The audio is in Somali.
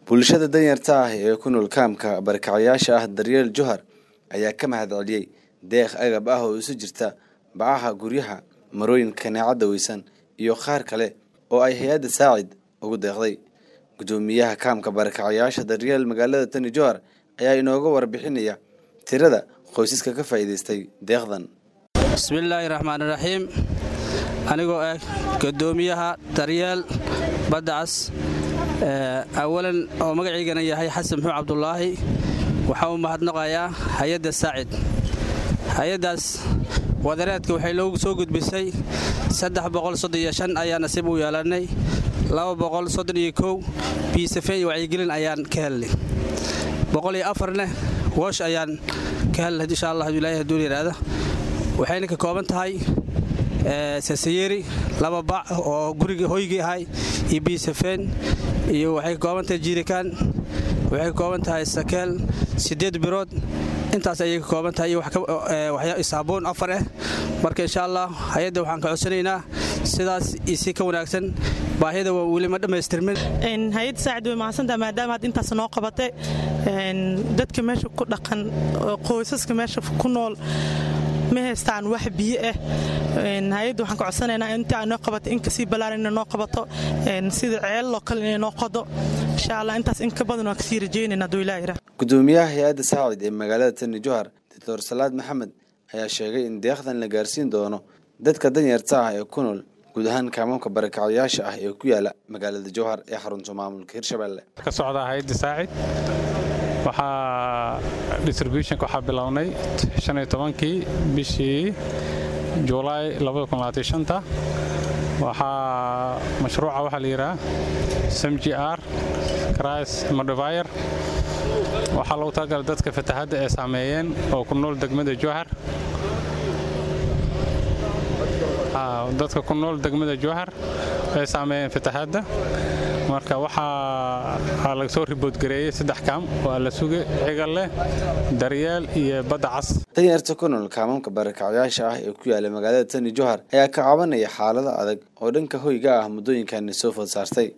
bulshada danyarta ah ee ku nool kaamka barakacayaasha ah daryeel johar ayaa ka mahad celiyey deeq agab ah oo isu jirta bacaha guryaha marooyin kaneecadda weysan iyo qaar kale oo ay hay-adda saacid ugu deeqday guddoomiyaha kaamka barakacayaasha daryeel magaalada tani johar ayaa inooga warbixinaya tirada qoysaska ka faa'iidaystay deeqdan bismillaahi raxmaani raxiim anigoo ah guddoomiyaha daryeel baddacas awalan oo magaciygana yahay xasan muxuud cabdulaahi waxaa u mahadnaqayaa hay-adda saacid hay-addaas wadareedka waxay loogu soo gudbisay ayaa nasiib u yeelannay biisafeen iyo wacyigelin ayaan ka helnay boqoliyoafarneh woosh ayaan ka helnay insha allah ilaahi hadduu yidhaahda waxayna ka kooban tahay sasayeri laba bac oo guriga hoygii ahay iyo biisafeen iyo waxay ka kooban tahay jiirikaan waxay ka kooban tahay sakeel siddeed birood intaas ayay ka kooban tahay iyo saabuun afar ah marka insha allah hay-adda waxaan ka codsanaynaa sidaas isi ka wanaagsan baahida waa weli ma dhammaystirmin hay-adda saacid way mahadsantaha maadaama had intaas noo qabate dadka meesha ku dhaqan qoysaska meesha ku nool ma haystaan wax biyo ah hay-adda waxaan ka codsanaynaa inta ay noo qabato in kasii ballaaran inay noo qabato sida ceelloo kale inay noo qodo insha allah intaas in ka badan waan kasii rajaynayna hadduu ilaah yirah guddoomiyaha hay-adda saacid ee magaalada tani johar doctor salaad maxamed ayaa sheegay in deeqdan la gaarsiin doono dadka danyarta ah ee ku nool guud ahaan kaamamka barakacayaasha ah ee ku yaala magaalada jowhar ee xarunta maamulka hirshabelle ka socda hay-adda saacid waxaa distributionka waxaa bilownay kii bishii julaay waxaa mashruuca waxaa la yidhaha samji r cris modifier waxaa lagu talagalay dadka fatahadda ee saameeyeen oo ku nool degmada jowhar dadka ku nool degmada jowhar ay saameeyeen fatahaadda marka waxaa laga soo riboodgareeyey saddex kaam waa la suge cigal leh daryeel iyo badda cas danyarta ku nool kaamamka barakacayaasha ah ee ku yaala magaalada tani johar ayaa ka cabanaya xaalado adag oo dhanka hoyga ah muddooyinkani soo food saartay